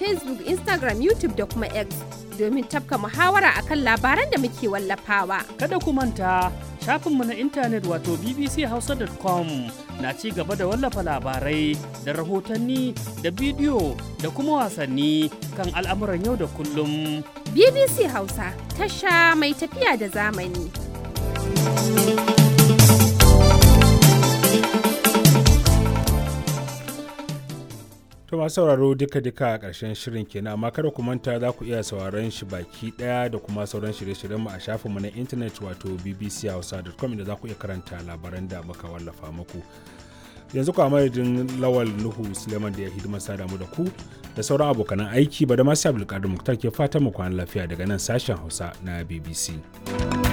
Facebook, Instagram, YouTube da kuma X domin tafka muhawara akan labaran da muke wallafawa. Kada ku manta shafinmu na intanet wato bbchausa.com na ci gaba da wallafa labarai da rahotanni da bidiyo da kuma wasanni kan al'amuran yau da kullum. BBC Hausa, tasha mai tafiya da zamani. To masu sauraro duka-duka a ƙarshen shirin kenan amma kada ku manta za ku iya sauraron shi baki ɗaya da kuma sauran shirye-shiryen mu a shafinmu na intanet wato bbchausa.com inda za ku iya karanta labaran da muka wallafa muku. Yanzu ku a madadin Lawal Nuhu Suleiman da ya hidimar sada mu da ku da sauran abokanan aiki ba da masu Abdulkadir Muktar ke fatan mu kwana lafiya daga nan sashen Hausa na BBC.